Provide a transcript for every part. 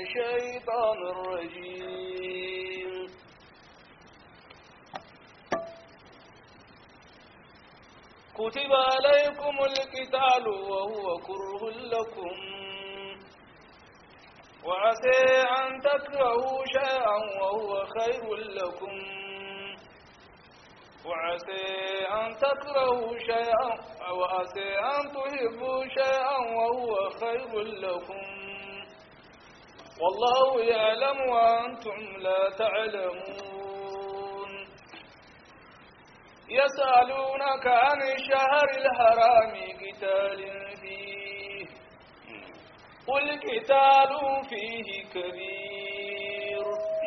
الشيطان الرجيم كتب عليكم القتال وهو كره لكم وعسى أن تكرهوا شيئا وهو خير لكم وعسى أن تكرهوا شيئا وعسى أن تحبوا شيئا وهو خير لكم والله يعلم وأنتم لا تعلمون يسألونك عن الشهر الحرام قتال فيه قل قتال فيه كبير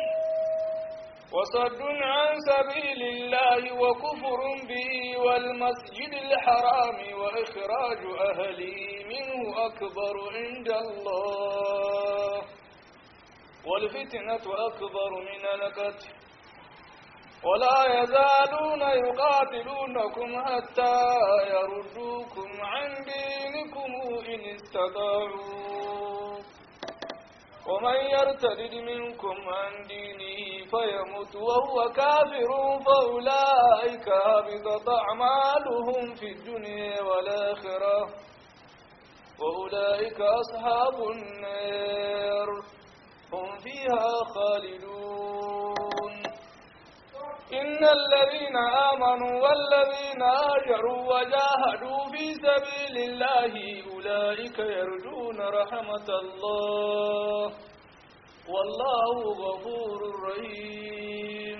وصد عن سبيل الله وكفر به والمسجد الحرام وإخراج أهله منه أكبر عند الله والفتنة أكبر من القتل ولا يزالون يقاتلونكم حتى يردوكم عن دينكم إن استطاعوا ومن يرتد منكم عن دينه فيمت وهو كافر فأولئك هبطت أعمالهم في الدنيا والآخرة وأولئك أصحاب النار هم فيها خالدون إن الذين آمنوا والذين هاجروا وجاهدوا في سبيل الله أولئك يرجون رحمة الله والله غفور رحيم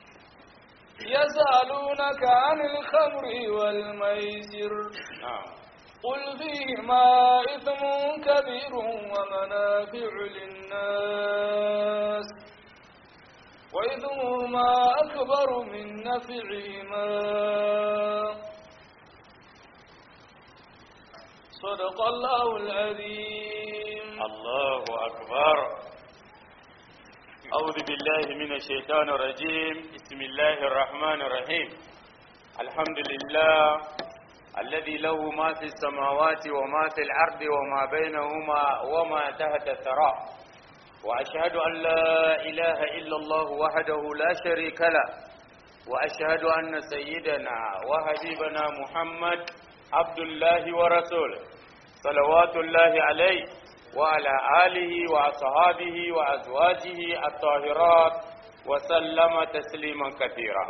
يسألونك عن الخمر والميسر قل فيهما إثم كبير ومنافع للناس وإثمهما أكبر من نفعهما صدق الله العظيم الله أكبر أعوذ بالله من الشيطان الرجيم بسم الله الرحمن الرحيم الحمد لله الذي له ما في السماوات وما في الأرض وما بينهما وما تحت الثرى وأشهد أن لا إله إلا الله وحده لا شريك له وأشهد أن سيدنا وحبيبنا محمد عبد الله ورسوله صلوات الله عليه وعلى آله وأصحابه وأزواجه الطاهرات وسلم تسليما كثيرا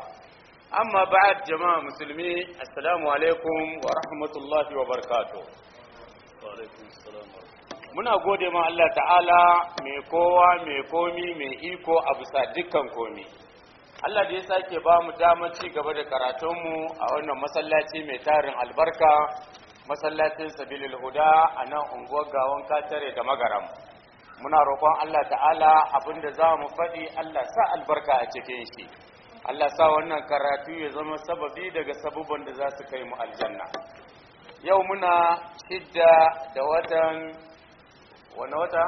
أما بعد جماعة مسلمين السلام عليكم ورحمة الله وبركاته وعليكم السلام ورحمة muna gode ma Allah ta'ala mai kowa mai komi mai iko a bisa dukkan komi Allah da ya sake ba mu damar ci gaba da karatunmu a wannan masallaci mai tarin albarka masallacin sabilil huda a nan unguwar gawon katare da magaram muna roƙon Allah ta'ala abinda za mu faɗi Allah sa albarka a cikin shi Allah sa wannan karatu ya zama sababi daga sabubban da za su kai mu aljanna yau muna shidda da watan wani wata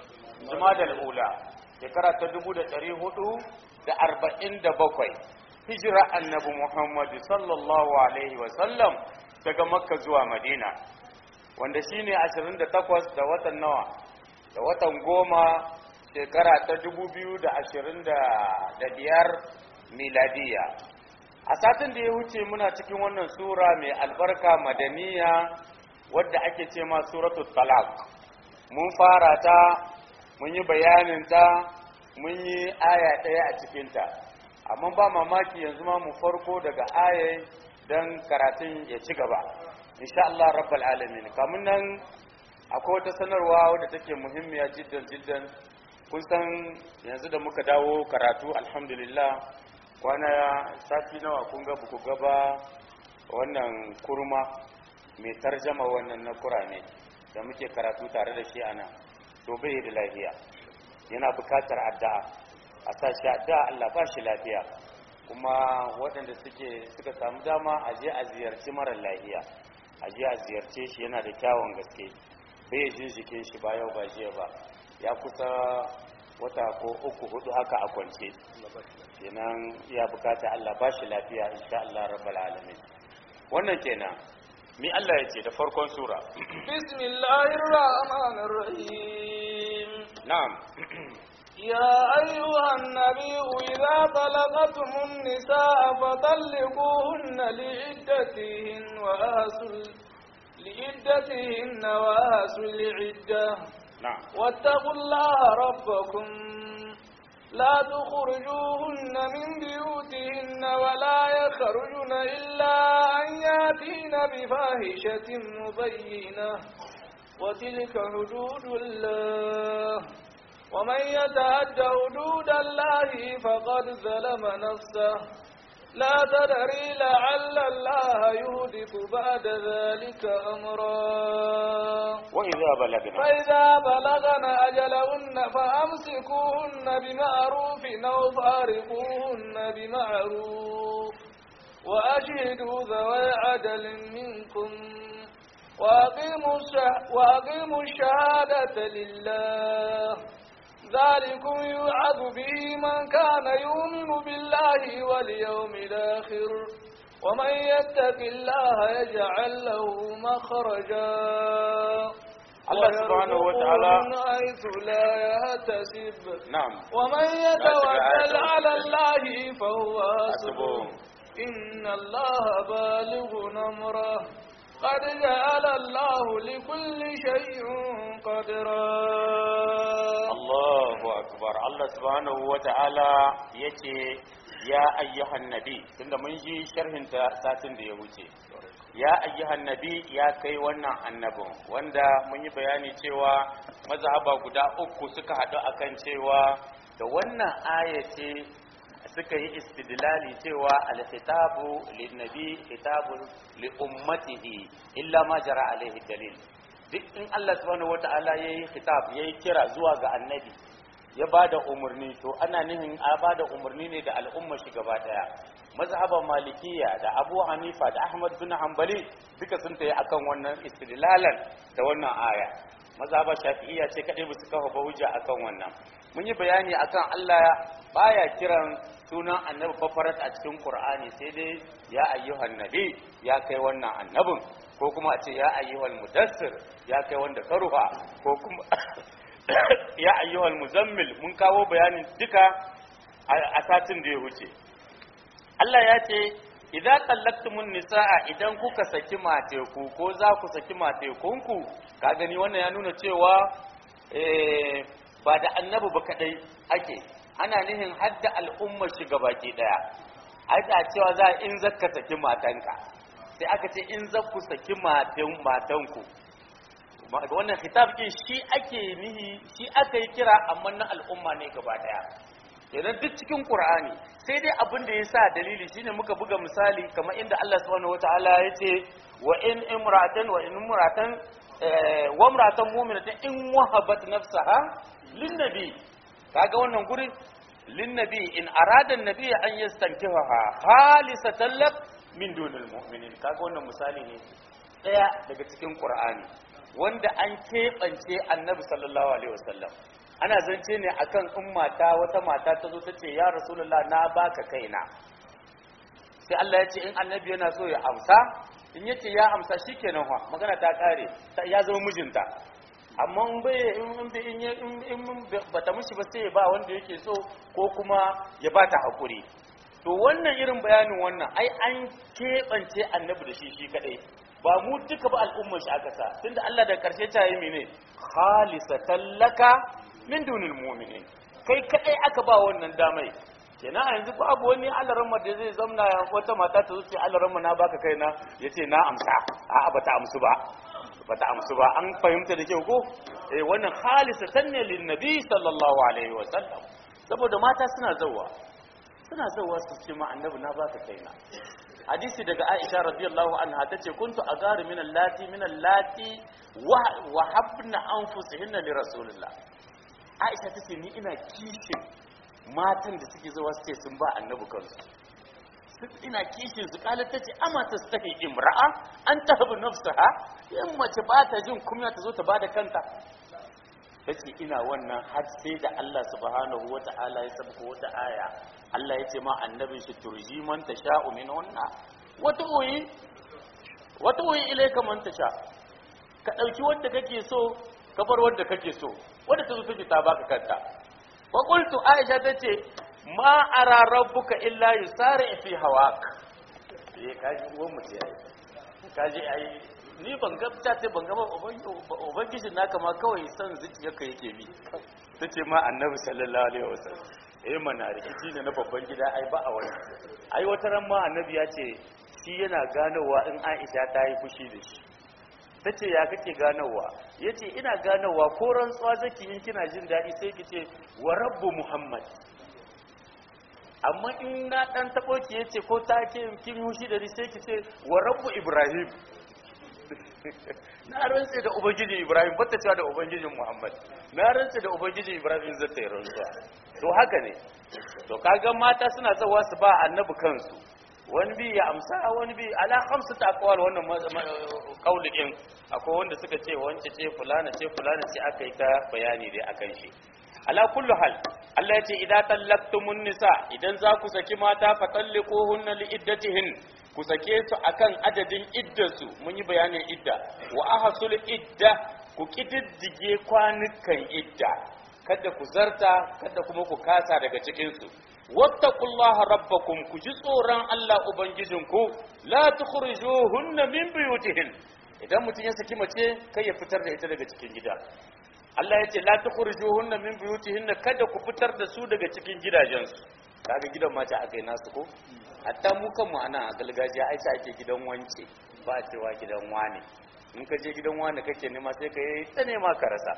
jumadal ula shekara ta dubu da ɗari hudu da arba'in da bakwai hijira annabi muhammadu sallallahu alaihi wasallam daga makka zuwa madina wanda shine ashirin da takwas da watan nawa da watan goma shekara ta dubu biyu da ashirin da biyar miladiya a satin da ya wuce muna cikin wannan sura mai albarka madaniya wadda ake ce ma suratul talaq mun fara ta mun yi bayanin ta mun yi aya ɗaya a cikinta amma ba mamaki yanzu ma mu farko daga aya don karatun ya ci gaba insha Allah rabbal alamin kamun nan akwai wata sanarwa wadda take muhimmiya jiddan jiddan kun san yanzu da muka dawo karatu alhamdulillah kwana sati nawa kun ga buku gaba wannan kurma mai tarjama wannan na kurame da muke karatu tare da shi ana to bai da lafiya yana bukatar addu'a a sa shi addu'a Allah ba shi lafiya kuma waɗanda suke suka samu dama a je a ziyarci mara lafiya a je a ziyarce shi yana da kyawun gaske bai jin jikin shi ba yau ba jiya ba ya kusa wata ko uku hudu haka a kwance kenan ya bukata Allah ba shi lafiya insha Allah rabbal alamin wannan kenan mi Allah ya ce da farkon sura بسم الله الرحمن الرحيم na'am يا أيها النبي إذا طلقتم النساء فطلقوهن لعدتهن وأهسوا لعدتهن وأهسوا العدة na'am واتقوا الله ربكم لا تخرجوهن من بيوتهن ولا يخرجن إلا أن ياتين بفاحشة مبينة وتلك حدود الله ومن يتعد حدود الله فقد ظلم نفسه لا تدري لعل الله يهدف بعد ذلك أمرا wa idza balagna فإذا بلغن أجلهن فأمسكوهن بمعروف أو فارقوهن بمعروف وأشهدوا ذوي عدل منكم وأقيموا, الشه... وأقيموا الشهادة لله ذلكم يوعظ به من كان يؤمن بالله واليوم الآخر ومن يتق الله يجعل له مخرجا Allah subhanahu wa ta'ala ويرزقه من حيث لا يحتسب na'am ومن يتوكل على الله فهو حسبه hasbuhu إن الله بالغ أمره قد جعل الله لكل شيء قدرا Allahu akbar Allah subhanahu wa ta'ala yace ya ayyuhan nabi tunda mun ji sharhin ta satin da ya wuce ya ayyuhan nabi ya kai wannan annabin wanda mun yi bayani cewa mazhaba guda uku suka haɗu akan cewa da wannan aya ce suka yi istidlali cewa al-khitabu lin-nabi khitabu li ummatihi illa ma jara alaihi dalil duk in Allah subhanahu wata'ala yayi khitab yayi kira zuwa ga annabi ya bada umarni to ana nihin a bada umarni ne da al'umma shi gaba daya mazhaban malikiya da abu hanifa da ahmad bin hanbali duka sun tayi akan wannan istidlalan da wannan aya mazhaban shafi'iyya ce kadai ba su kafa ba hujja akan wannan mun yi bayani akan Allah baya kiran sunan annabi fafarat a cikin qur'ani sai dai ya ayyuhan nabi ya kai wannan annabin ko kuma a ce ya ayyuhal mudassir ya kai wanda ka rufa ko kuma ya ayyuhal muzammil mun kawo bayanin duka a satin da ya wuce Allah ya ce idan tallaktumun nisaa idan kuka saki mateku ko za ku saki matekunku ka gani wannan ya nuna cewa eh, ba da annabi ba kadai ake ana nihin hadda al'ummar shi gabaki daya ai cewa za in zakka saki matanka sai aka ce in za ku saki matan matanku Ma- wannan khitab din shi ake nihi shi aka yi kira amma na al'umma ne gaba daya idan duk cikin qur'ani sai dai abin da yasa dalili shine muka buga misali kamar inda Allah subhanahu wataala ya ce wa in imra'atan wa in imra'atan eh, wa imra'atan mu'minatan in wahabat nafsaha lin nabi kaga wannan gurin lin nabi in arada an-nabi an yastankihaha khalisatan lak min dunil mu'minin kaga wannan misali ne daya daga cikin qur'ani wanda an keɓance annabi sallallahu alaihi wasallam ana zance ne akan in mata wata mata ta zo ta ce ya rasulullah na baka kaina sai Allah ya ce in annabi yana so ya amsa in ya ce ya amsa shikenan fa magana ta kare ta- ya zama mijinta amma in bai in in bai- in ya- in- in bata mishi ba sai ya ba wanda yake so ko kuma ya bata hakuri to wannan irin bayanin wannan ai an keɓance annabi da shi shi kadai ba mu duka ba al'ummar shi aka sa tunda Allah da karshe ta yi mene khalisatan laka min dunil mu'minin kai kadai aka ba wannan damai kenan a yanzu babu wani alaramma da zai zamna wata mata ta zuce alaramma na baka kaina yace na amsa a'a bata amsu ba bata amsu ba an fahimta da kyau ko eh wannan khalisatan ne lin nabi sallallahu alaihi wa sallam saboda mata suna zawwa suna zawwa su ce ma annabi na baka kaina hadisi daga Aisha radiyallahu anha tace kuntu agaru min allati min allati wa wa habna anfusihinna li rasulillah Aisha tace ni ina kishin matan da suke zuwa suke sun ba annabi kansu Su- ina kishin su kala tace amma ta stahi imra'a an tahbu nafsaha in mace ba ta jin kunya ta zo ta bada kanta tace ina wannan har sai da Allah subhanahu wata'ala ya sabko wata aya Allah ya ce ma annabin shi turji man tasha'u min hunna wata uyi wata uyi ilayka man tasha ka dauki wanda kake so ka bar wanda kake so wanda ta zo take ta baka kanta wa qultu aisha tace ma ara rabbuka illa yusari fi hawak eh kaji uwan mu ce ai kaji ai ni ban ga ta ce ban ga ba ubangijin naka ma kawai san zuciyarka yake bi tace ma annabi sallallahu alaihi wasallam eh mana rikici ne na babban gida ai ba a wani ai wata ran ma annabi ya ce shi yana ganowa in Aisha ta yi fushi da shi ta ce ya kake ganowa ya ce ina ganowa ko rantsuwa zaki in kina jin daɗi sai ki ce wa rabbu muhammad amma in na ɗan taɓo ki ya ce ko ta ke kin hushi da ni sai ki ce wa rabbu ibrahim na rantse da ubangiji ibrahim bata cewa da ubangijin muhammad na rantse da ubangiji ibrahim zai ta yi rantsuwa to haka ne to kaga mata suna zawa su ba annabi kansu wani bi ya amsa wani bi ala khamsu ta aqwal wannan kauli din akwai wanda suka ce wance ce fulana ce fulana ce aka yi ta bayani dai akan shi ala kullu hal Allah ya ce idza tallaqtumun nisa idan za ku saki mata fa talliquhunna li iddatihin ku sake su akan adadin iddarsu mun yi bayanin idda wa ahsul idda ku kididdige kwanukan idda kada ku zarta kada kuma ku kasa daga cikin su wattaqullaha rabbakum ku ji tsoron Allah ubangijinku la tukhrijuhunna min buyutihin idan mutum ya saki mace kai ya fitar da ita daga cikin gida Allah ya ce la tukhrijuhunna min buyutihinna kada ku fitar da su daga cikin gidajensu kaga gidan mata akai nasu ko hatta mu kanmu ana a galgajiya ai sa ake gidan wance ba a cewa gidan wane in ka je gidan wane kake nema sai ka yi ta nema ka rasa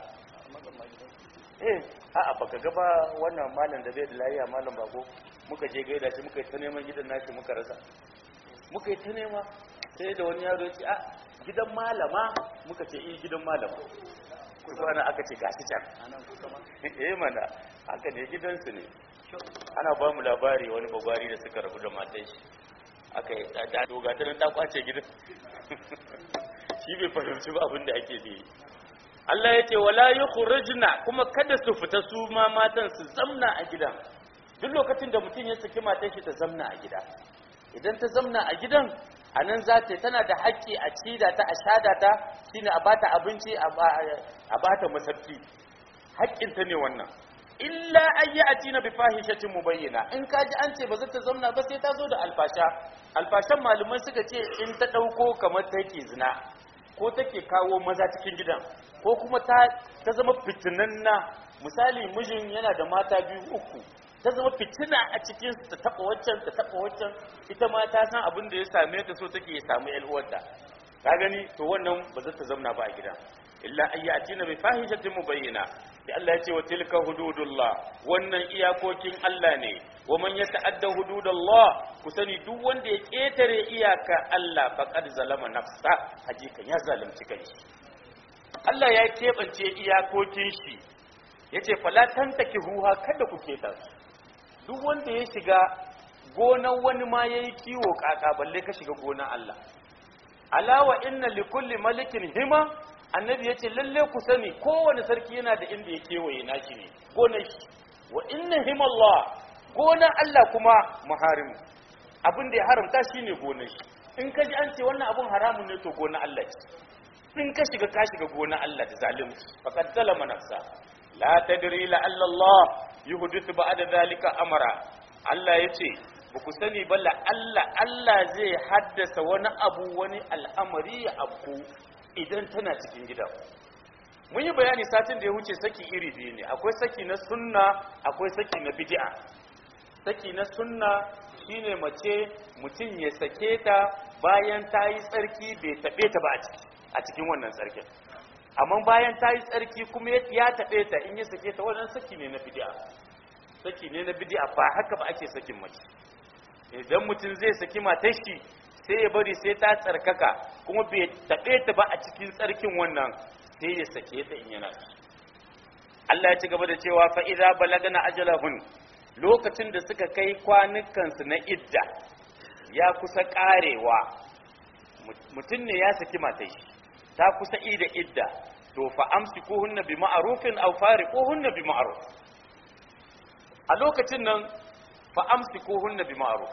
eh a'a baka ga ba wannan malam da bai da lafiya malam bako muka je gaida shi muka yi ta neman gidan nashi muka rasa muka yi ta nema sai da wani yaro ya ce a gidan malama muka ce eh gidan malama kwana aka ce gashi can eh mana haka ne gidansu ne ana ba mu labari wani bagwari da suka rabu da matan shi aka yi da doga ta ta kwace gidan shi bai fahimci ba abin da ake da Allah ya ce wala yukhrujna kuma kada su fita su ma matan su zamna a gidan duk lokacin da mutum ya saki matan shi ta zamna a gida idan ta zamna a gidan a nan za ta tana da haƙƙi a cida ta a shada ta shine a bata abinci a bata masarki haƙƙinta ne wannan illa ayya atina bi fahishatin mubayyana in ka ji an ce ba za ta zamna ba sai ta zo da alfasha alfashan malumai suka ce in ta ɗauko kamar take zina ko take kawo maza cikin gidan ko kuma ta ta zama fitinanna misali mijin yana da mata biyu uku ta zama fitina a cikin ta taba waccan ta taba waccan ita ma ta san abin da ya same ta so take ya samu ƴan uwarta ka gani to wannan ba za ta zauna ba a gida illa ayyatina bi fahishatin mubayyana sai Allah ya ce wa tilka hududullah wannan iyakokin Allah ne wa man yata'adda hududallah ku sani duk wanda ya ketare iyaka Allah faqad zalama nafsa hakikan ya zalunci kanshi Allah ya keɓance iyakokin shi yace fala tantakihuha kada ku keta su duk wanda ya shiga gonan wani ma ya yi kiwo kaka balle ka shiga gonan Allah alawa inna likulli malikin hima annabi ya ce lalle ku sani kowane sarki yana da inda ya kewaye nashi ne gonar shi wa inna himallah gonan Allah kuma muharimu abin da ya haramta shine gonar shi in ka ji an ce wannan abun haramun ne to gonar Allah ce in ka shiga ka shiga gonar Allah da zalunci faqad zalama nafsa la tadri la Allah yuhdithu ba'da dhalika amara Allah yace ba ku sani ba la Allah Allah zai haddasa wani abu wani al'amari ya abu idan tana cikin gida mun yi bayani satin da ya wuce saki iri biyu ne akwai saki na sunna akwai saki na bid'a saki na sunna shine mace mutum ya sake ta bayan ta yi tsarki bai taɓe ta ba a cikin wannan tsarkin amma bayan ta yi tsarki kuma ya taɓe ta in ya sake ta wannan saki ne na bid'a saki ne na bid'a ba haka ba ake sakin mace idan mutum zai saki matar shi sai ya bari sai ta tsarkaka kuma bai taɓe ta ba a cikin tsarkin wannan sai ya sake ta in yana Allah ya ci gaba da cewa fa idza balagana ajalahun lokacin da suka kai kwanukansu na idda ya kusa karewa mutum ne ya saki matar shi ta kusa ida idda to fa amsikuhunna bi ma'rufin aw fariquhunna bi ma'ruf a lokacin nan fa amsikuhunna bi ma'ruf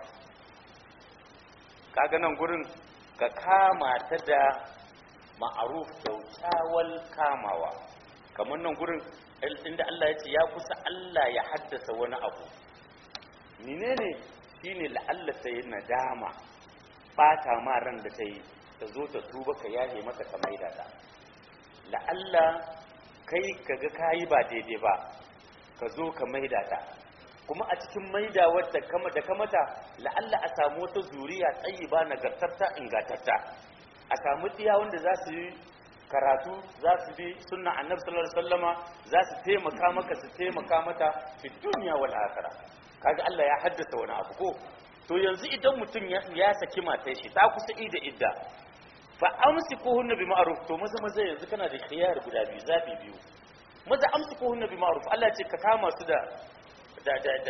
kaga nan gurin ka kama ta da ma'ruf kyaukyawal kamawa kamar nan gurin inda Allah ya ce ya kusa Allah ya haddasa wani abu menene shine la'alla ta yi nadama bata ma ran da ta yi ta zo ta tuba ka yahe mata ka maida ta la'alla kai kaga kayi ba daidai ba ka zo ka maida ta kuma a cikin maida wadda kama da kamata la'alla a samu wata zuriya tsayi ba nagartatta ingantatta a samu diya wanda za su yi karatu za su bi sunna annabi sallallahu alaihi wasallama za su taimaka maka su taimaka mata fi duniya wal akhirah kaga Allah ya haddasa wani abu ko to yanzu idan mutum ya saki matar shi ta kusa ida idda fa amsikuhunna bi ma'ruf to maza maza yanzu kana da khiyar guda biyu zabi biyu maza amsikuhunna bi ma'ruf Allah ce ka kama su da da da, da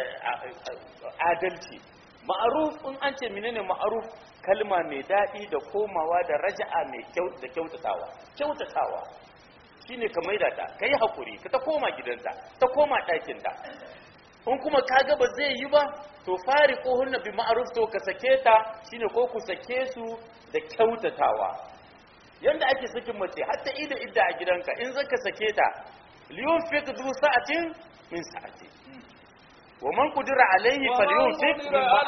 adalci ma'ruf in an ce menene ma'ruf kalma mai daɗi da komawa da raja'a mai kyau da kyautatawa kyautatawa shine ka maida ta kai hakuri ka ta koma gidanta ta koma ɗakinta in kuma kaga ba zai yi ba to fari ko hunna bi ma'ruf to ka sake ta shine ko ku sake su da kyautatawa yanda ake sakin mace hatta ida idda a gidanka in zaka sake ta liyun fi du sa'atin min sa'ati wa man qudira alayhi falyunfiq mimma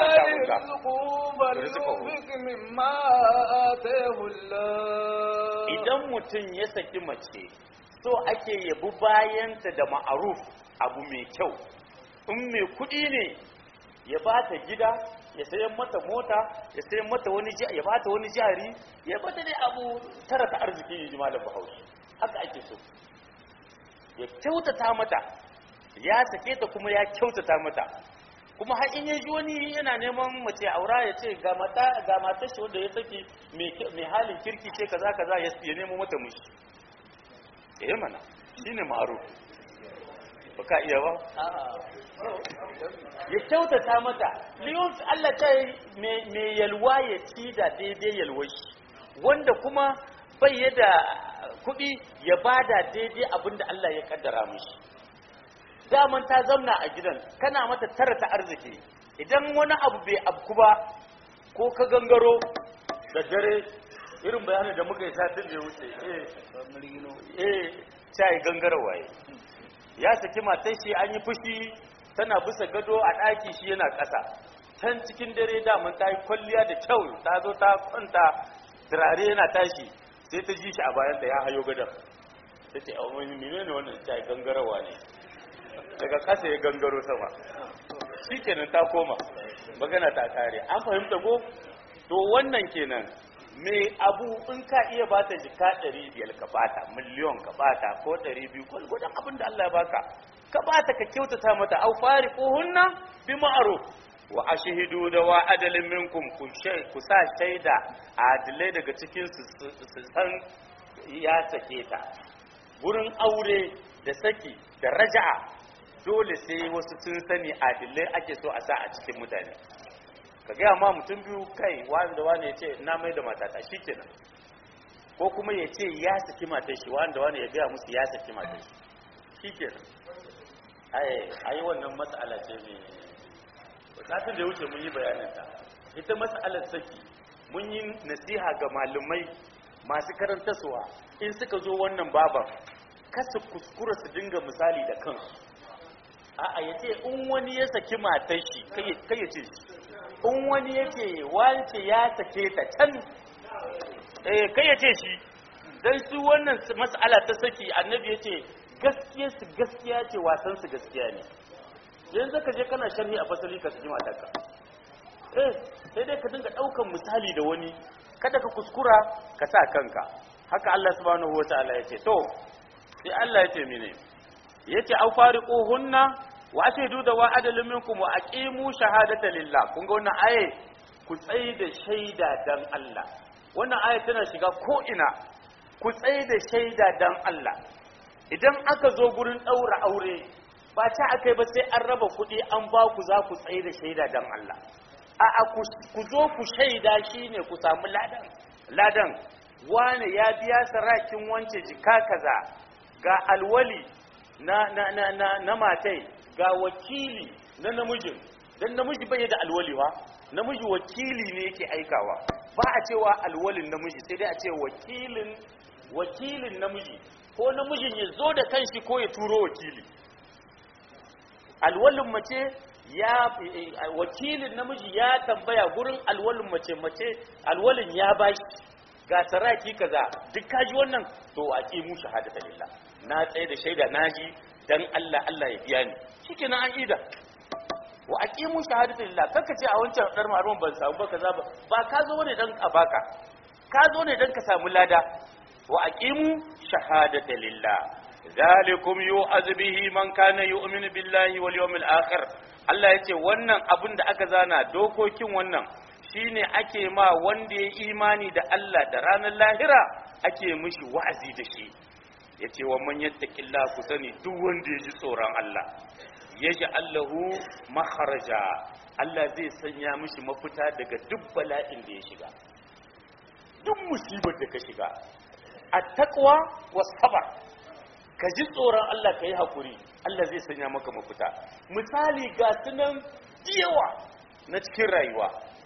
ataahu mimma ataahu Allah idan mutum ya saki mace so ake yabi bayanta da ma'aruf abu mai kyau in mai kuɗi ne ya ba ta gida ya sayan mata mota ya sayan mata wani ya ba ta wani jari ya bata dai abu tara ta arziki ya ji malam bahaushe haka ake so ya kyautata mata ya sake ta kuma ya kyautata mata kuma har in ya ji wani yana neman mace aura ya ce ga mata ga matar shi wanda ya saki mai halin kirki ce kaza kaza ya nemo mata mushi eh mana shine ma'ruf baka iya ba ya kyautata mata liyun Allah ta yi mai yalwa ya ci da daidai yalwashi wanda kuma bai yada kuɗi ya bada daidai abinda Allah ya kaddara mishi daman ta zamna a gidan kana mata tara ta arziki idan wani abu bai abku ba ko ka gangaro da dare irin bayanin da muka yi satin da ya wuce eh eh sai gangarawa ya saki matan shi an yi fushi tana bisa gado a ɗaki shi yana ƙasa can cikin dare daman ta yi kwalliya da kyau ta zo ta kwanta turare yana tashi sai ta ji shi a bayan da ya hayo gadon ta ce a wani mene ne wannan ta yi gangarawa ne daga ƙasa ya gangaro sama shi kenan ta koma magana ta kare an fahimta ko to wannan kenan me abu in ka iya ba ta jika ɗari biyar ka bata miliyon ka bata ko ɗari biyu ko gudun abin da Allah ya baka ka bata ka kyautata mata au fari ko hunna bi ma'ruf wa ashhidu da wa adalin minkum ku shay ku sa shaida adilai daga cikin su su san ya sake ta gurin aure da saki da raja'a dole sai wasu sun sani adilai ake so a sa a cikin mutane ka gaya ma mutum biyu kai wani da wani ya ce na mai da matata shi kenan ko kuma ya ce ya saki matar shi wani da wani ya gaya musu ya saki matar shi shi kenan ai wannan matsala ce mai satin da ya wuce mun yi bayaninta ita matsalar saki mun yi nasiha ga malumai masu karantarsuwa in suka zo wannan baban kasa kuskura su dinga misali da kansu a'a ya ce in wani ya saki matar shi kai ya ce shi in wani yake wance ya sake ta can eh kai ya ce shi dan su wannan mas'ala ta saki annabi ya ce gaskiya su gaskiya ce wasan su gaskiya ne yanzu ka je kana sharhi a fasali ka saki matarka eh sai dai ka dinga daukan misali da wani kada ka kuskura ka sa kanka haka Allah subhanahu wataala ya ce to sai Allah ya ce mene yace au fariquhunna wa ashhadu da wa adalun minkum wa aqimu shahadata lillah kun ga wannan aye ku tsayi da shaida dan Allah wannan aye tana shiga ko ina ku tsayi da shaida dan Allah idan aka zo gurin daura aure ba ta akai ba sai an raba kuɗi an ba ku za ku tsayi da shaida dan Allah a ku zo ku shaida shine ku samu ladan ladan wane ya biya sarakin wance jika kaza ga alwali na na na na, na matai ga wakili na namijin dan namiji bai da alwaliwa namiji wakili ne yake aikawa ba a cewa alwalin namiji sai dai a ce wakilin wakilin namiji ko namijin ya zo da kanshi ko ya turo wakili alwalin mace ya wakilin namiji ya tambaya gurin alwalin mace mace alwalin ya bashi ga saraki kaza duk kaji wannan to a mu shahadata lillah na tsaye da shaida naji dan Allah Allah ya biya ni shikenan an ida wa aqimu shahadata lillah kaka ce a wancan dar maruwan ban samu ba kaza ba ba ka zo ne dan a baka ka zo ne dan ka samu lada wa aqimu shahadata lillah zalikum yu'az bihi man kana yu'minu billahi wal yawmil akhir Allah yace wannan abin da aka zana dokokin wannan shine ake ma wanda ya imani da Allah da ranar lahira ake mishi wa'azi da shi yace wa man yattaqillah ku sani duk wanda ya ji tsoron Allah yaji Allahu makharaja Allah zai sanya mishi mafita daga duk bala'in da ya shiga duk musibar da ka shiga at-taqwa was-sabr ka ji tsoron Allah ka yi haƙuri Allah zai sanya maka mafita misali ga sunan yawa na cikin rayuwa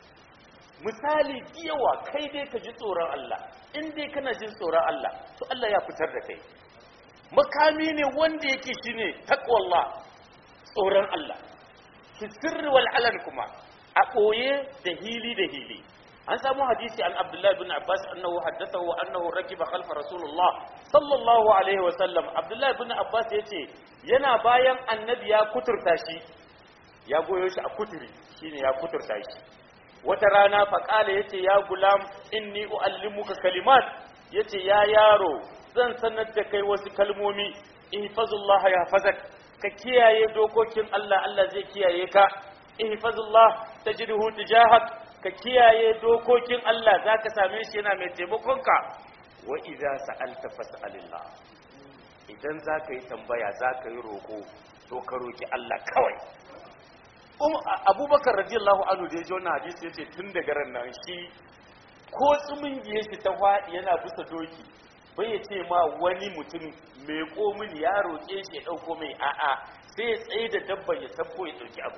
misali yawa kai dai ka ji tsoron Allah in dai kana jin tsoron Allah to Allah ya fitar da kai makami ne wanda yake shine taqwallah tsoron Allah fi sirri wal alan kuma a ɓoye da hili da hili an samu hadisi an abdullahi bin abbas annahu haddathahu annahu rakiba khalfa rasulullah sallallahu alaihi wa sallam abdullahi bin abbas yace yana bayan annabi ya kuturta shi ya goyo shi a kuturi shine ya kuturta shi wata rana fa kala yace ya gulam inni uallimuka kalimat yace ya yaro zan sanar da kai wasu kalmomi ihfazullah yahfazak ka kiyaye dokokin Allah Allah zai kiyaye ka ihfazullah tajidhu tijahak ka kiyaye dokokin Allah za ka same shi yana mai taimakonka wa idza sa'alta fas'alillah idan za ka yi tambaya za ka yi roƙo to ka roƙi Allah kawai um abubakar radiyallahu anhu da ya ji wannan hadisi yace tun daga ran nan shi ko tsumin giye shi ta faɗi yana bisa doki bai ya ce ma wani mutum mai komin ya roƙe shi ya ɗauko mai a'a sai ya tsaye da dabban ya tabbo ya ɗauki abu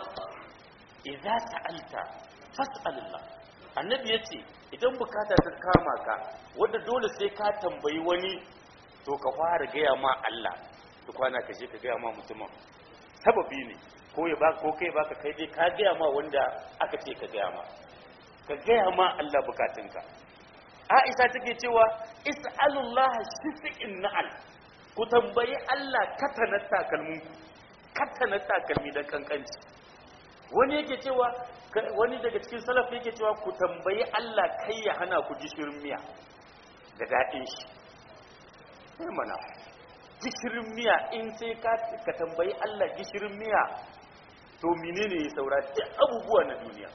idza sa'alta fas'alillah annabi yace idan bukata ta kama ka wanda dole sai ka tambayi wani to ka fara gaya ma Allah to kwana ka je ka gaya ma mutumin sababi ne ko ya baka ko kai baka kai dai ka gaya ma wanda aka ce ka gaya ma ka gaya ma Allah bukatunka Aisha take cewa is'alullah shifi'in na'al ku tambayi Allah katanar takalminku katanar takalmi dan kankanci wani yake cewa wani daga cikin salaf yake cewa ku tambayi Allah kai ya hana ku gishirin miya da daɗin shi sai mana gishirin miya in sai ka ka tambayi Allah gishirin miya to menene ya saura duk abubuwa na duniya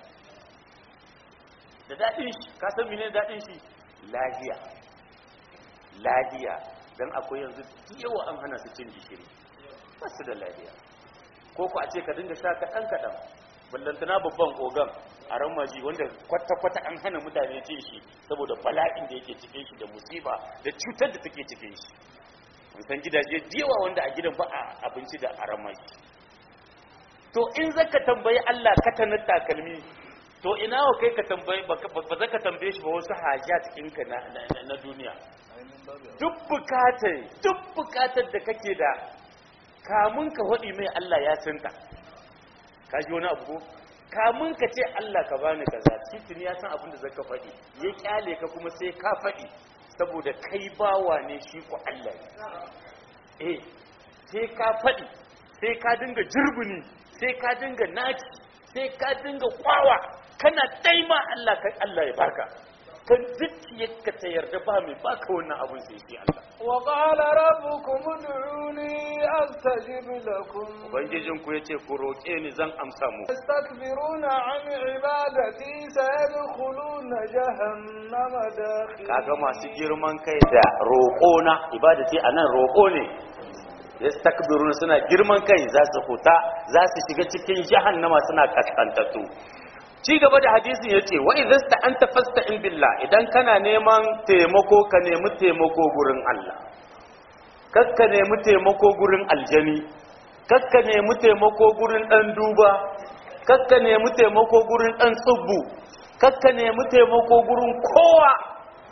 da daɗin shi ka san menene daɗin shi lahiya lahiya dan akwai yanzu yawa an hana su cin gishiri ba su da lahiya ko ku a ce ka dinga sha kaɗan kaɗan ballantana babban ogan a ramaji wanda kwata-kwata an hana mutane cin shi saboda bala'in da yake cikin shi da musiba da cutar da take cikin shi san gidaje yawa wanda a gidan ba a abinci da a ramaji to in zaka tambayi Allah ka tanar takalmi to ina wa kai ka tambayi ba za ka tambaye shi ba wasu hajjat ɗinka na duniya duk bukatar duk bukatar da kake da kamun ka faɗi mai Allah ya sinta ka ji wani abu ko kamun ka ce Allah ka bani kaza titin ya san abin da zaka faɗi ya kyale ka kuma sai ka faɗi saboda kai bawa ne shi ku Allah ne eh sai ka faɗi sai ka dinga jirbini sai ka dinga naci sai ka dinga kwawa kana daima Allah kai Allah ya baka kan zuciyarka ta yarda ba mai baka wannan abun sai shi Allah وقال ربكم ادعوني أستجب لكم ubangijin ku yace ku roke ni zan amsa mu يستكبرون عن عبادتي سيدخلون جهنم داخلين kaga masu girman kai da roƙo na ibadati anan roƙo ne yastakbiruna suna girman kai za su huta za su shiga cikin jahannama suna kaskantattu ci gaba da hadisin yace wa idza sta'anta fasta'in billah idan kana neman taimako ka nemi taimako gurin Allah kakka nemi taimako gurin aljani kakka nemi taimako gurin dan duba kakka nemi taimako gurin dan tsubbu kakka nemi taimako gurin kowa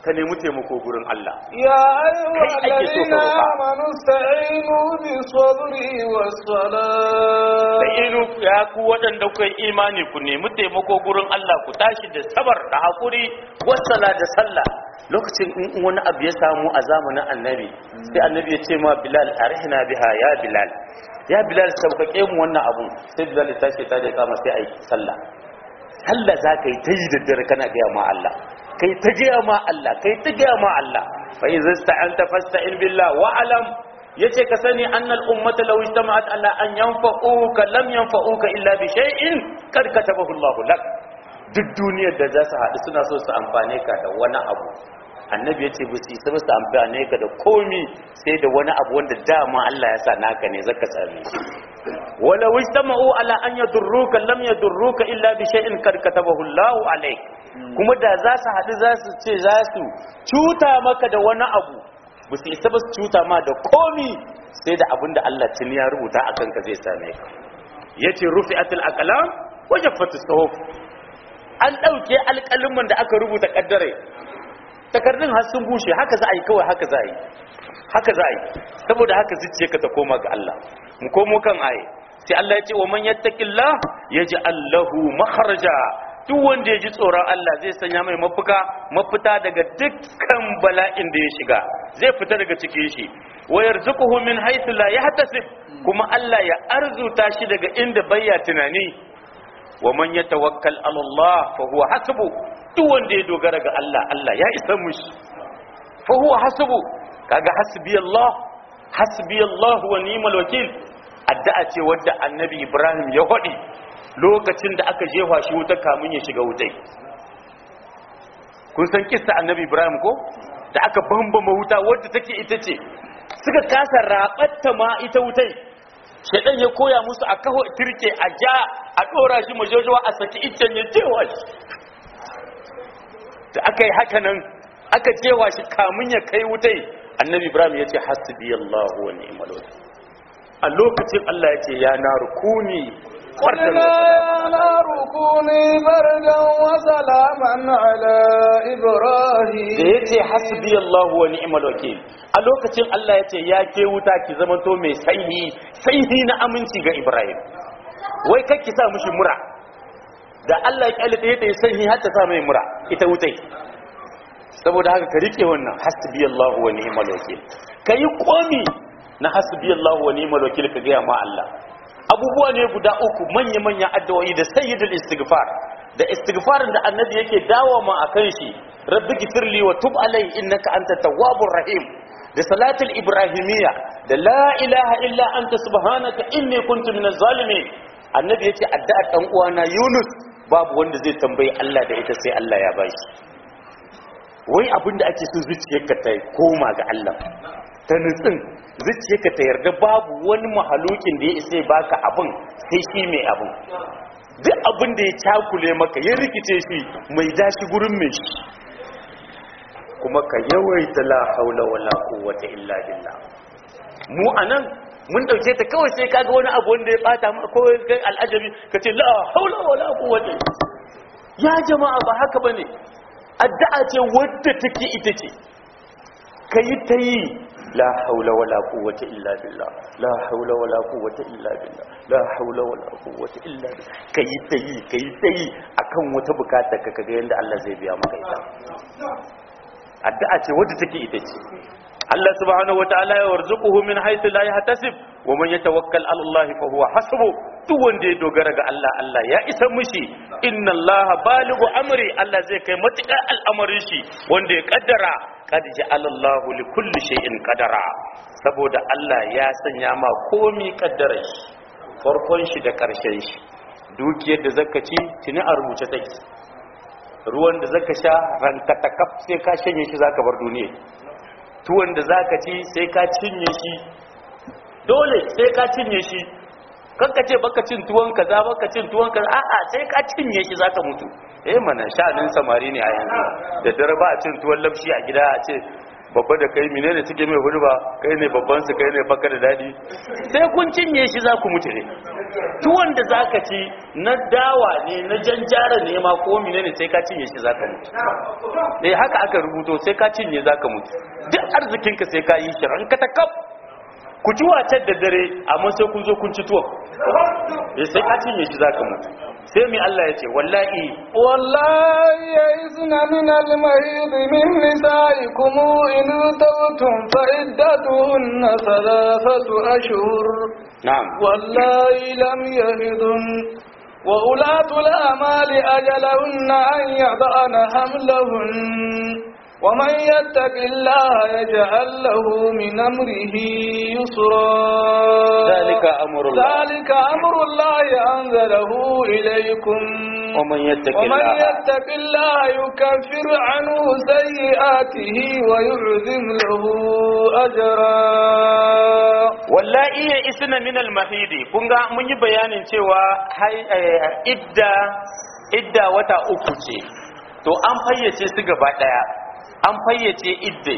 ka nemi taimako gurin Allah يا أيها Kai ake so الذين ka roƙa. آمنوا استعينوا بالصبر والصلاة da inu ya ku waɗanda kuka yi imani ku nemi taimako gurin Allah ku tashi da sabar da haƙuri wasala da sallah lokacin in wani abu ya samu a zamanin annabi sai annabi ya ce ma bilal arihna biha ya bilal ya bilal sauƙaƙe mu wannan abun sai bilal ya tashi ta da ya kama sai a yi sallah sallah za ka yi ta yi da dare kana gaya ma Allah kai ta gaya ma Allah kai ta gaya ma Allah fa in zasta'anta fasta'in billah wa alam yace ka sani annal ummata law ijtama'at ala an yanfa'uka lam yanfa'uka illa bi shay'in kad katabahu Allah lak duk duniyar da za su haɗu suna so su amfane ka da wani abu annabi yace ba su isa ba su amfane ka da komi sai da wani abu wanda dama Allah ya sa naka ne zaka same shi wala ijtama'u ala an yadurruka lam yadurruka illa bi shay'in kad katabahu Allah alayk kuma da za su haɗu za su ce za su cuta maka da wani abu ba su isa ba su cuta ma da komi sai da abinda Allah tuni ya rubuta a kanka zai same ka yace rufi'atul aqlam wa jaffatus suhuf an dauke alƙalimin da aka rubuta kaddare takardun har sun bushe haka za a yi kawai haka za a yi haka za a yi saboda haka zuciyarka ta koma ga Allah mu komo kan aye sai Allah ya ce wa man yattaqillah yaj'al lahu makhraja duk wanda ya ji tsoron Allah zai sanya mai mafuka mafita daga dukkan bala'in da ya shiga zai fita daga cikin shi wa yarzuquhu min haythu la yahtasib kuma Allah ya arzuta shi daga inda bayya tunani wa man yatawakkal ala Allah fa huwa hasbu duk wanda ya dogara ga Allah Allah ya isa mushi fa huwa hasbu kaga hasbi Allah hasbi Allah wa ni'mal wakil addu'a ce wadda annabi Ibrahim ya hodi lokacin da aka jefa shi wuta kamun ya shiga wutai kun san kissa annabi Ibrahim ko da aka bambama wuta wadda take ita ce suka kasa rabatta ma ita wutai shaidan ya koya musu a kaho turke a ja a dora shi majojowa a saki iccen ya jewa shi da aka yi haka nan aka jewa shi kamun ya kai wutai annabi ibrahim ya ce hasbi allahu wa ni'mal wakil a lokacin allah ya ce ya na rukuni قلنا يا نار كوني بردا وسلاما على da إبراهيم ya ce hasbi allahu wa ni'mal wakil a lokacin allah ya ce ya ke wuta ki zamanto mai sanyi sanyi na aminci ga ibrahim wai kakki sa mushi mura da allah ya kyale ta yi sanyi har ta sa mai mura ita wutai saboda haka ka rike wannan hasbi allahu wa ni'mal wakil ka yi komi na hasbi allahu wa ni'mal wakil ka gaya ma allah abubuwa ne guda uku manya-manyan addu'o'i da sayyidul istighfar da istighfarin da annabi yake dawo ma akan shi rabbi gifirli wa tub alai innaka anta tawwabur rahim da salatul ibrahimiyya da la ilaha illa anta subhanaka inni kuntu minaz zalimin annabi yace addu'ar dan uwana yunus babu wanda zai tambayi Allah da ita sai Allah ya bashi wai abinda ake so zuciyarka ta koma ga Allah ta nutsin zuciyarka ta yarda babu wani mahalukin da ya isa ya baka abin sai shi mai abin duk abin da ya cakule maka ya rikice shi mai dashi gurin mai shi kuma ka yawaita la haula wala quwwata illa billah mu anan mun dauke ta kawai sai kaga wani abu wanda ya bata maka ko kai al'ajabi kace la haula wala quwwata ya jama'a ba haka bane addu'a ce wadda take ita ce kai ta yi la haula wala quwwata illa billah la haula wala quwwata illa billah la haula wala quwwata illa billah kai ta yi kai ta yi akan wata bukata ka kaga yanda Allah zai biya maka ita addu'a ce wadda take ita ce Allah subhanahu wataala ya warzuquhu min haythu la yahtasib wa man yatawakkal ala Allah fa huwa hasbu duk wanda ya dogara ga Allah Allah ya isa mishi inna Allah balighu amri Allah zai kai matuƙar al'amarin shi wanda ya kaddara qad ja'ala Allah li kulli shay'in qadara saboda Allah ya sanya ma komi kaddara shi farkon shi da karshen shi dukiyar da zaka ci tuni a rubuce take ruwan da zaka sha ranka takaf sai ka shanye shi zaka bar duniya tuwon da zaka ci sai ka cinye shi dole sai ka cinye shi kanka ce baka cin tuwon kaza baka cin tuwon kaza a'a sai ka cinye shi zaka mutu eh mana sha'anin samari ne a yanzu da dare ba a cin tuwon lafshi a gida a ce babba da kai menene suke mai hudu ba kai ne babban su kai ne baka da dadi sai kun cinye shi za ku mutu ne tuwon da zaka ci na dawa ne na janjara ne ma ko menene sai ka cinye shi zaka mutu eh haka aka rubuto sai ka cinye zaka mutu duk arzikinka sai ka yi shi ranka ta kaf ku ci wacar da dare amma sai kun zo kun ci tuwon eh sai ka cinye shi zaka mutu sai mai Allah ya ce wallahi والله يئسن من المهيض من نسائكم إن ارتبتم فعدتهن ثلاثة أشهر na'am والله لم يهضن وأولاة الآمال أجلهن أن يضعن حملهن ومن يتق الله يجعل له من أمره يسرا ذلك أمر الله ذلك أمر الله أنزله إليكم ومن يتق ومن الله يتق الله يكفر عنه سيئاته ويعظم له أجرا wallahi ya isna min al-mahidi kun ga mun yi bayanin cewa hai- eh, idda idda wata uku ce to an fayyace su gaba daya an fayyace idda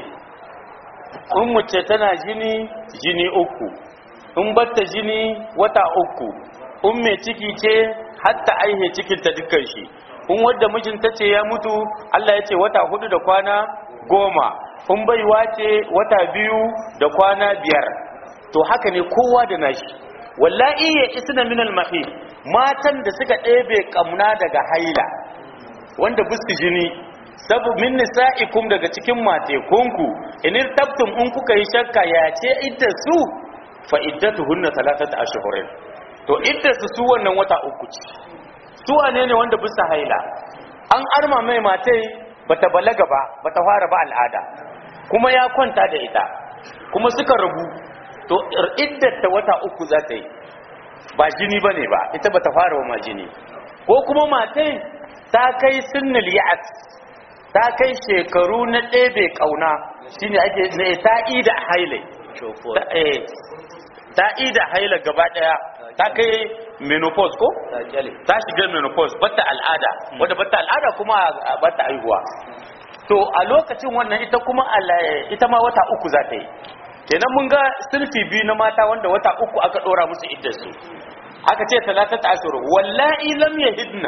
in mace tana jini jini uku in batta jini wata uku in mai ciki ce hatta aihe cikin ta dukkan shi in wadda mijinta ce ya mutu Allah ya ce wata hudu da kwana goma in baiwa ce wata biyu da kwana biyar to haka ne kowa da nashi wallahi ya isna min al-mahid matan da suka ɗebe kamna daga haila wanda bisu jini sabu min nisa'ikum daga cikin matekunku in tabtum in kuka yi shakka ya ce idda su fa iddatuhunna thalathata ashhurin to idda su su wannan wata uku ce su wane ne wanda bisa haila an arma mai matai bata balaga ba bata fara ba al'ada kuma ya kwanta da ita kuma suka rabu to iddata wata uku za ta yi ba jini ba ne ba ita ba ta fara wa ma jini ko kuma matai ta kai sinnil ya'at ta kai shekaru na ɗebe ƙauna shine ake ne ta ida haile Ta- eh, ta ida haila gaba ɗaya ta kai menopause ko ta shiga menopause batta al'ada wadda batta al'ada kuma a- batta aihuwa to a lokacin wannan ita kuma ala- ita ma wata uku za ta yi kenan mun ga sulfi biyu na mata wanda wata uku aka dora musu iddarsu aka ce talatata ashuru wallahi lam yahidna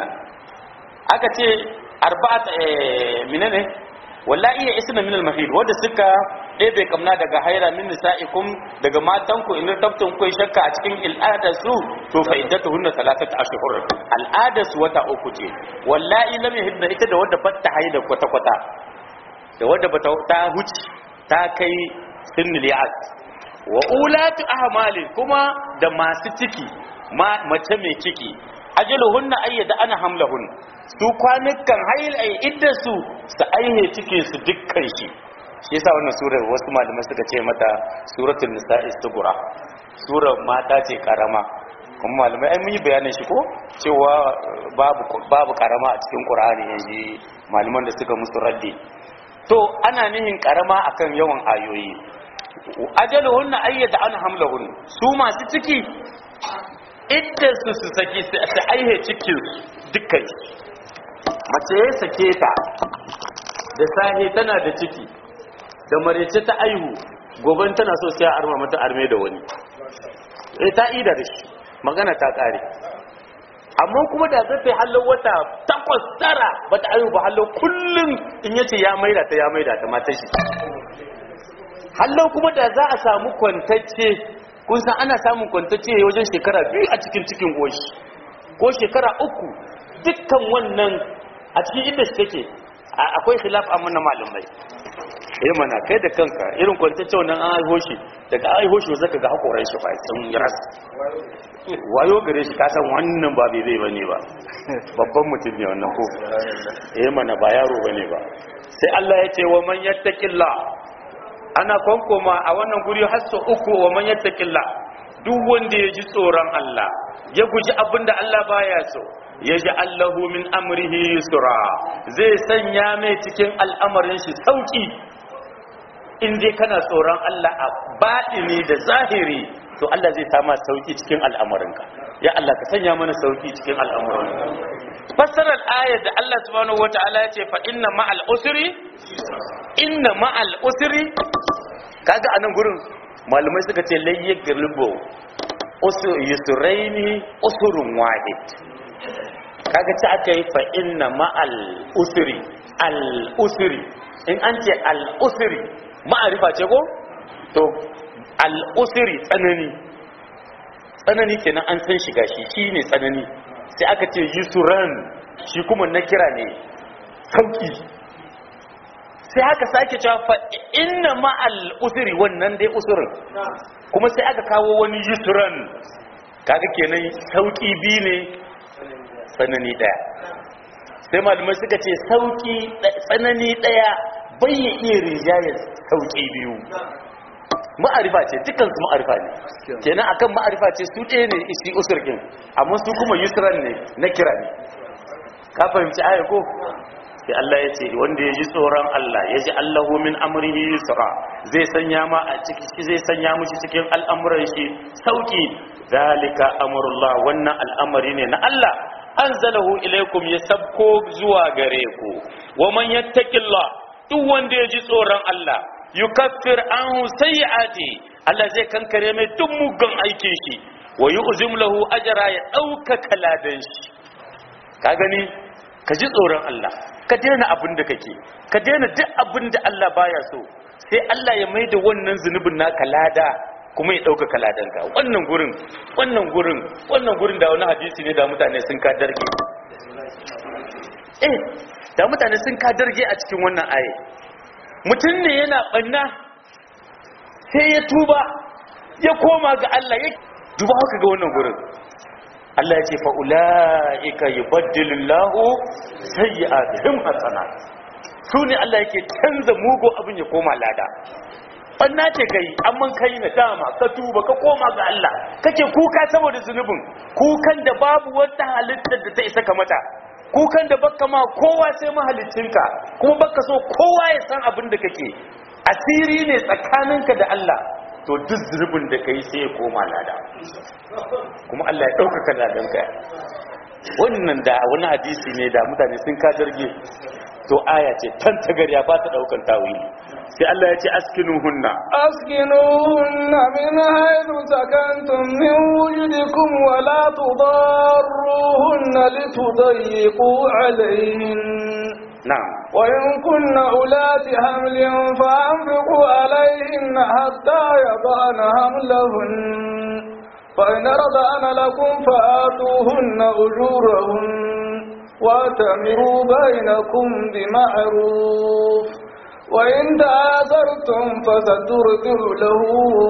aka ce arba'at eh, menene wallahi ya isna min al-mahid wanda suka ɗebe kamna daga haira min nisa'ikum daga matanku in tabtun kai shakka a cikin al'ada su to fa iddatuhunna thalathatu ashhur al'ada su wata uku ce wallahi lam yahidna ita da wanda batta haida kwata kwata da wanda bata ta huci ta kai sinnil ya'at wa ulatu ahmalin kuma da masu ciki ma- mace mai ciki ajaluhunna ayyada ana hamlahun su kwanukan hayil ay idda su su aihe cikin su dukkan shi shi yasa wannan surar wasu malamai suka ce mata suratul nisa'i sugura surar mata ce karama kuma malamai ai mun yi bayanin shi ko cewa eh, babu babu karama a cikin qur'ani yanzu malaman da suka musu raddi to ana nihin karama akan yawan ayoyi ajaluhunna ayyada an hamlahun su masu ciki idda su su saki su su aihe cikin dukkan mace ya sake ta da sahe tana da ciki da marece ta aihu goben tana so sai a arma mata arme da wani eh ta ida da shi magana ta kare amma kuma da zai hallo wata takwas tara bata aihu ba hallo kullum in yace ya maida ta ya maida ta mata shi hallo kuma da za a samu kwantacce kun san ana samun kwantacce wajen shekara biyu a cikin cikin goshi ko shekara uku dukkan wannan a cikin inda shi take a- akwai khilaf amma na malamai eh mana kai da kanka irin kwantacce wannan an aiho shi daga aiho shi zaka ga hakoran shi fa sun yi ras wayo gare shi kasan wannan ba bai zai bane ba babban mutum ne wannan ko eh mana ba yaro bane ba sai Allah ya ce wa man yattaqillah ana kwankoma a wannan guri har sau uku wa man yattaqilla duk wanda ya ji tsoron Allah ya guji abinda Allah baya so ya ji Allahu min amrihi yusra zai sanya mai cikin al'amarin shi sauki in dai kana tsoron Allah a baɗini da zahiri to Allah zai sama sauki cikin al'amarinka ya Allah ka sanya mana sauki cikin al'amuranka fassarar ayar da Allah subhanahu wata'ala ya ce fa inna ma'al usri inna ma'al usri kaga anan gurin malamai suka ce layye galibo yusraini usurun wahid kaga ci aka yi fa inna ma'al usri al usri in an ce al usri ma'arifa ce ko to al usri tsanani tsanani kenan an san shiga shi shine tsanani sai aka ce yusran shi kuma na kira ne sauki sai aka sake cewa fa inna ma'al usri wannan dai usrin kuma sai aka kawo wani yusran kaga kenan sauki bi ne tsanani daya sai malamai suka ce sauki tsanani daya bai ya iya rijayar sauki biyu ma'arifa ce dukansu ma'arifa ne kenan akan ma'arifa ce su ɗaya ne isi usurkin amma su kuma yusran ne na kira ne ka fahimci aya ko sai Allah ya ce wanda ya ji tsoron Allah ya ji Allahu min amrihi yusra zai sanya ma a ciki zai sanya mushi cikin al'amuran shi sauki zalika amrullah wannan al'amari ne na Allah anzalahu ilaikum ya sabko zuwa gare ku wa man yattaqillah duk wanda ya ji tsoron Allah yukaffir anhu sayyi'ati Allah zai kankare mai duk mugun aikin shi wa yu'zim lahu ajra ya dauka kaladan shi ka gani ka ji tsoron Allah ka daina abin da kake ka daina duk abin da Allah baya so sai Allah ya mai da wannan zunubin naka lada kuma ya dauka kaladan ka wannan gurin wannan gurin wannan gurin da wani hadisi ne da mutane sun ka darge eh da mutane sun ka darge a cikin wannan aye mutum ne yana banna sai ya tuba ya koma ga Allah ya duba haka ga wannan gurin Allah ya ce fa'ula'ika yi baddilillahu sai yi abin hasana su ne Allah yake canza mugu abin ya koma lada ɓanna ce ka yi amman ka yi na dama ka tuba ka koma ga Allah kake kuka saboda zunubin kukan da babu wata halittar da ta isa ka mata kukan da baka ma kowa sai mahalicinka kuma baka so kowa ya san abin da kake asiri ne tsakaninka da Allah to duk zunubin da ka yi sai ya koma lada kuma Allah ya ɗaukaka ladanka wannan da wani hadisi ne da mutane sun ka jirgi to aya ce tan tagarya ba ta ɗaukan tawili sai Allah ya ce askinu hunna أسكنوهن من حيث سكنتم من وجدكم ولا تضاروهن لتضيقوا عليهن na'am وإن كن أولات حمل فأنفقوا عليهن حتى يضعن حملهن فإن رضعن لكم فآتوهن أجورهن واتمروا بينكم بمعروف وإن تعاذرتم فسترجع له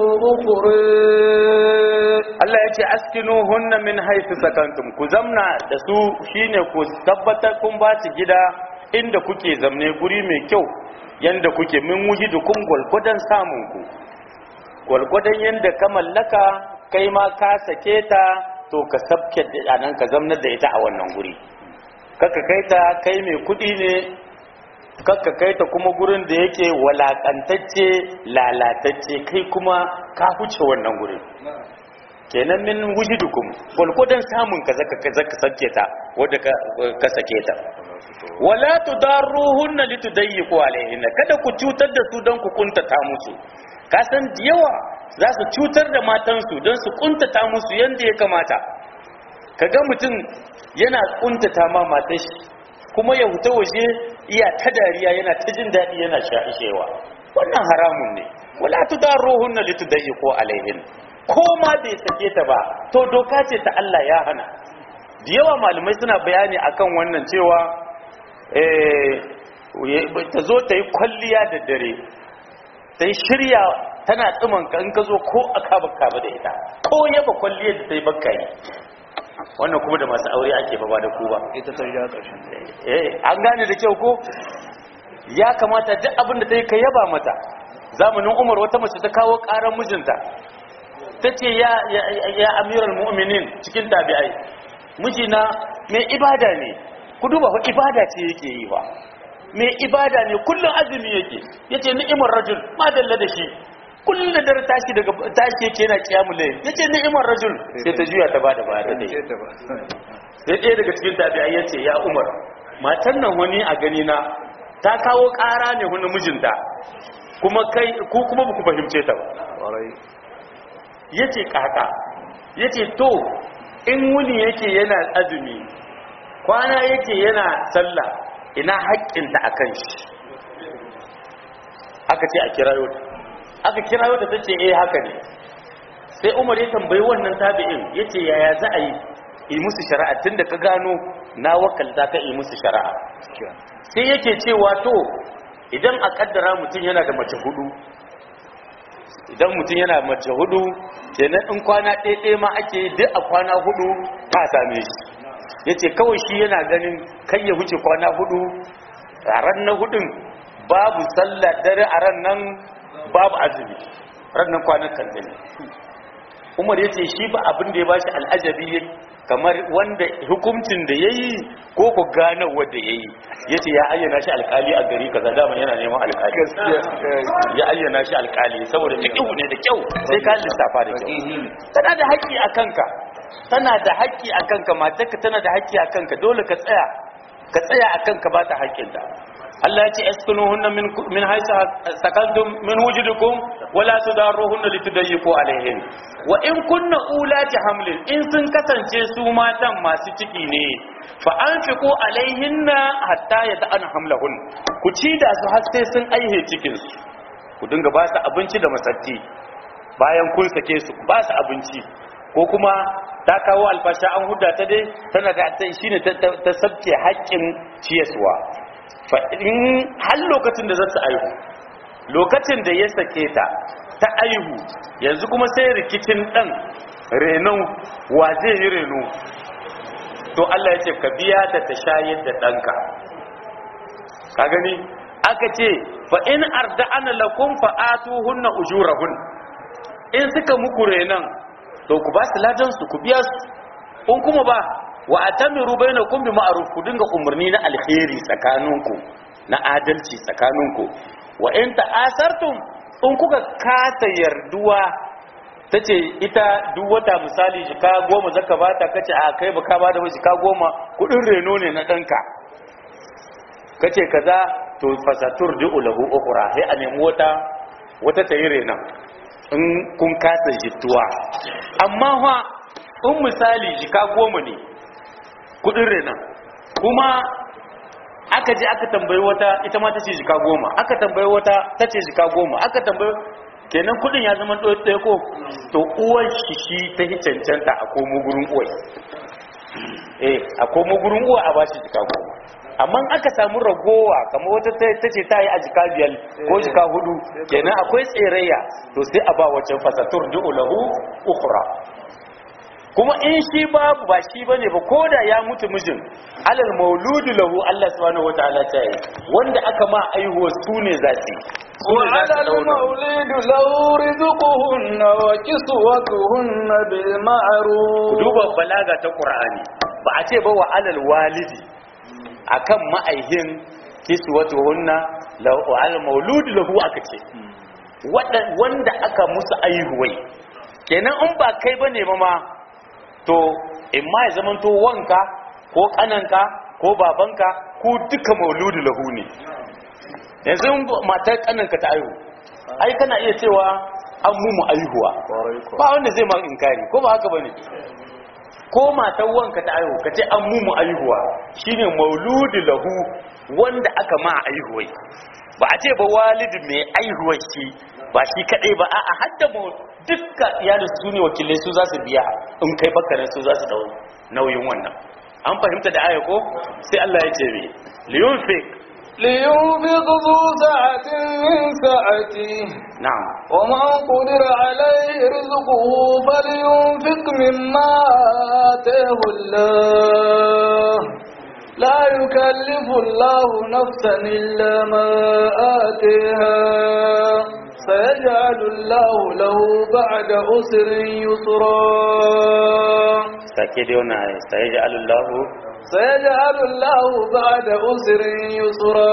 أخرى Allah ya ce askinu hunna min haifu sakantum ku zamna da su shine ku tabbatar kun ba su gida inda kuke zamne guri mai kyau yanda kuke min wujidukum gwalgwadon samun ku gwalgwadon yanda ka mallaka kai ma ka sake ta to ka sabke da nan ka zamnar da ita a wannan guri kaka kai ta kai mai kudi ne kaka kai ta kuma gurin da yake walakantacce lalatacce kai kuma ka huce wannan gurin kenan min wujidukum gwalgwadon samun ka zaka zaka sake ta wadda ka ka sake ta wala tudarruhunna litudayyiqu alaihinna kada ku cutar da su don ku kuntata musu ka san da yawa za su cutar da matansu don su kuntata musu yanda ya kamata kaga mutum yana kuntata ma matar shi kuma ya huta waje iya ta dariya yana ta jin daɗi yana sha'ishewa wannan haramun ne wala tudarruhunna litudayyiqu alaihin ko ma bai sake ta ba to doka ce ta Allah ya hana da yawa malamai suna bayani akan wannan cewa ta zo ta yi kwalliya da dare ta yi shirya tana tsimanka in ka zo ko a kaba kaba da ita ko yaba kwalliyar da ta yi bakka yi wannan kuma da masu aure ake ba ba da ku ba ita ta riga ƙarshen eh an gane da kyau ko ya kamata duk abin da ta yi ka yaba mata zamanin umar wata mace ta kawo ƙarar mijinta ta ce ya, ya, ya amiral mu'minin cikin tabi'ai mijina mai ibada ne ku duba fa ibada ce yake yi ba mai ibada ne kullum azumi yake yace ni'imar rajul madalla da shi kullum da dare tashi daga tashi yake yana kiyamul layl yace ni'imar rajul sai ta juya ta bada baya da dai ta ba sai ɗaya daga cikin tabi'ai yace ya umar matan nan wani a gani na ta kawo ƙara ne wani mijinta kuma kai ku kuma ba ku fahimce ta ba ƙwarai yace kaka yace to in wuni yake yana azumi kwana yake yana sallah ina haƙƙinta akan shi aka ce a kirayo ta aka kirayo ta tace eh haka ne sai Umar ya tambayi wannan tabi'in yace yaya za a yi yi musu shari'a tunda ka gano na wakalta ka yi musu shari'a sai yake cewa to idan a kaddara mutum yana da mace hudu idan mutum yana mace hudu kenan in kwana ɗaiɗaya ma ake yi duk a kwana hudu ta same shi ya ce kawai shi yana ganin kai ya wuce kwana hudu a ran na hudun babu sallah dare a ran nan babu azumi ran nan kwanan kanzani umar ya ce shi ba abin da ya bashi al'ajabi kamar wanda hukuncin da ya yi ko ku gane wanda ya yi ya ce ya ayyana shi alkali a gari kaza dama yana neman alkali ya ayyana shi alkali saboda fiƙihu ne da kyau sai ka lissafa da kyau tana da haƙƙi a kanka tana da haƙƙi a kanka matarka tana da haƙƙi a kanka dole ka tsaya ka tsaya a kanka ba ta haƙƙinta Allah ya ce askinuhunna min min haisa sakantum min wujudikum wala tudarruhunna litudayyiqu alaihin wa in kunna ulati hamlin in sun kasance su matan masu ciki ne fa anfiqu alaihinna hatta yata'ana hamlahun ku ci da su har sai sun aihe cikin su ku dinga ba su abinci da masatti bayan kun sake su ba su abinci ko kuma ta kawo alfasha an huda ta dai tana da shine ta sabke haƙƙin ciyaswa in har lokacin da za su aihu lokacin da ya sake ta ta aihu yanzu kuma sai rikicin ɗan renon wa zai yi reno to Allah ya ce ka biya ta ta shayar da ɗanka ka gani aka ce fa in arda ana lakum fa atu hunna ujurahun in suka muku renon to ku ba su ladan su ku biya su in kuma ba wa atamiru bainakum bi ma'ruf ku dinga umarni na alheri tsakaninku na adalci tsakaninku wa in ta'asartum in kuka kasa yarduwa tace ita duk wata misali jika goma zaka bata kace a kai baka ba da jika goma kudin reno ne na danka kace kaza to fasatur du lahu ukhra sai a nemi wata wata tayi renan in kun kasa jituwa amma fa in misali jika goma ne kudin renan kuma aka je aka tambayi wata ita ma ta ce jika goma aka tambayi wata ta ce jika goma aka tambayi kenan kudin ya zama ɗaya ko to uwar shi shi ta yi cancanta a komo gurin uwai eh a komo gurin uwa a bashi jika goma amma aka samu ragowa kamar wata ta ce ta yi a jika biyar ko jika hudu kenan akwai tserayya to sai a ba wacce fasatur du'u lahu ukhra kuma in shi babu ba shi bane ba koda ya mutu mijin alal mauludu lahu Allah subhanahu wataala ta yi wanda aka ma aihuwa su ne za su وعلى المولد له رزقهن وكسوتهن بالمعروف duba balaga ta qur'ani ba a ce ba wa alal walidi akan ma'aihin kiswatuhunna lahu alal mauludu lahu aka ce wanda aka musu aihuwai kenan in ba kai bane ma ma to in ma ya zama to wanka ko kananka ko babanka ko duka mauludu lahu ne yanzu matar kananka ta aihu ai kana iya cewa an mumu aihuwa ba wanda zai ma inkari ko ba haka bane ko matar wanka ta aihu ka ce an mumu aihuwa shine mauludu lahu wanda aka ma aihuwai ba a ce ba walidi mai aihuwar shi ba shi kadai ba a hadda mu dukka iyalin su ne wakilai su za su biya in kai bakarin su za su dau nauyin wannan an fahimta da aya ko sai Allah ya ce me liyunfik لينفق ذو سعة من سعته na'am ومن قدر عليه رزقه فلينفق مما آتاه الله لا يكلف الله نفسا إلا ما آتيها سيجعل الله له بعد أسر يسرا sake dai wannan aya sai ya Allahu سيجعل الله بعد أسر يسرا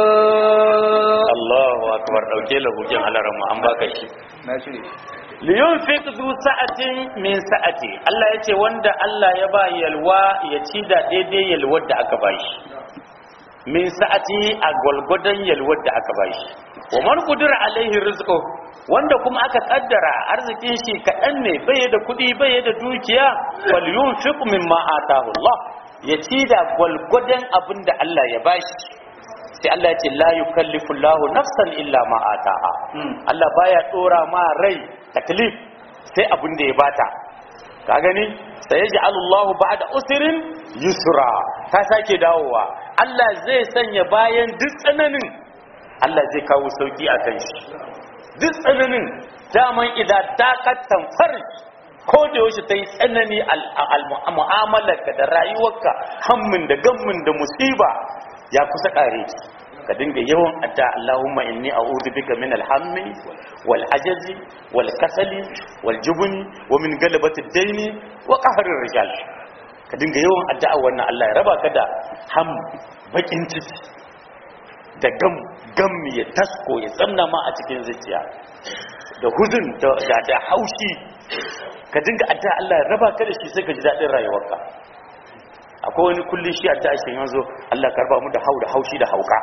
Allahu akbar dauke lahukin alarama an baka shi ماشي liyunfik zu sa'atin min sa'ati Allah ya ce wanda Allah ya ba yalwa ya ci da daidai yalwar da aka bashi min sa'ati a gwalgwadon yalwar da aka bashi wa man qudira alaihi rizqu wanda kuma aka kaddara arzikin shi kaɗan ne bai da kuɗi bai da dukiya wal yunfiq mimma atahu Allah ya ci da gwalgwadon abin da Allah ya bashi sai Allah ya ce la yukallifu Allahu nafsan illa ma ataha Allah baya dora ma rai taklif sai abin da ya bata ka gani sai ya ja'alu Allahu ba'da usrin yusra ta sake dawowa Allah zai sanya bayan duk tsananin Allah zai kawo sauki a kan shi duk tsananin daman idan takattan farj ko da yaushe ta yi tsanani mu'amalarka da rayuwarka hammin da gammin da musiba ya kusa kare ka dinga yawan adda Allahumma inni a'udhu bika min al-hammi wal ajazi wal kasali wal jubni wa min galabati ad-daini wa qahri rijal ka dinga yawan addu'a wannan Allah ya raba ka da ham bakin ciki da gam gam ya tasko ya tsanna ma a cikin zuciya da huzun da da haushi ka dinga addu'a Allah ya raba ka da shi sai ka ji dadin rayuwarka akwai wani kulli shi addu'a shi yanzu Allah karba mu da hau da haushi da hauka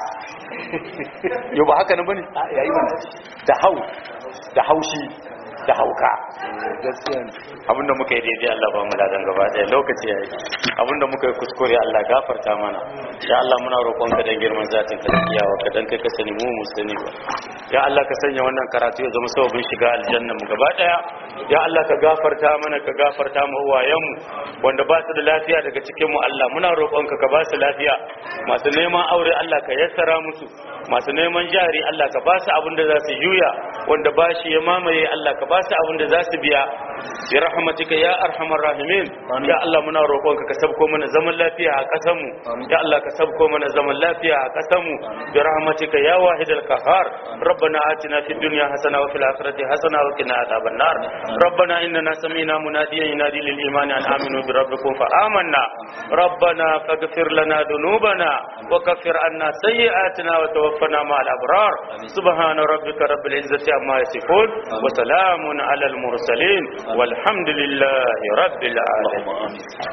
yau ba haka nan bane yayi mana da hau da haushi da hauka gaskiya ne abinda muka yi daidai Allah ba mu ladan gaba daya lokaci yayi abinda muka yi kuskure Allah gafarta mana ya Allah muna roƙon ka dan girman zatin ka da kiyawa ka dan kai ka sani mu mu sani ba ya Allah ka sanya wannan karatu ya zama sababin shiga aljanna mu gaba daya ya Allah ka gafarta mana ka gafarta mu uwayen mu wanda ba su da lafiya daga cikin mu Allah muna roƙon ka ka ba su lafiya masu neman aure Allah ka yassara musu masu neman jari Allah ka ba su abin da za su juya wanda ba shi ya mamaye Allah ka ba su abin da za su biya bi rahmatika ya arhamar rahimin ya Allah muna roƙonka ka sabko mana zaman lafiya a ƙasar mu ya Allah ka sabko mana zaman lafiya a ƙasar mu bi rahmatika ya wahidal qahhar ربنا آتنا في الدنيا حسنة وفي الآخرة حسنة وقنا عذاب النار ربنا إننا سمينا مناديا ينادي للإيمان أن آمنوا بربكم فآمنا ربنا فاغفر لنا ذنوبنا وكفر عنا سيئاتنا وتوفنا مع الأبرار سبحان ربك رب العزة عما يصفون وسلام على المرسلين والحمد لله رب العالمين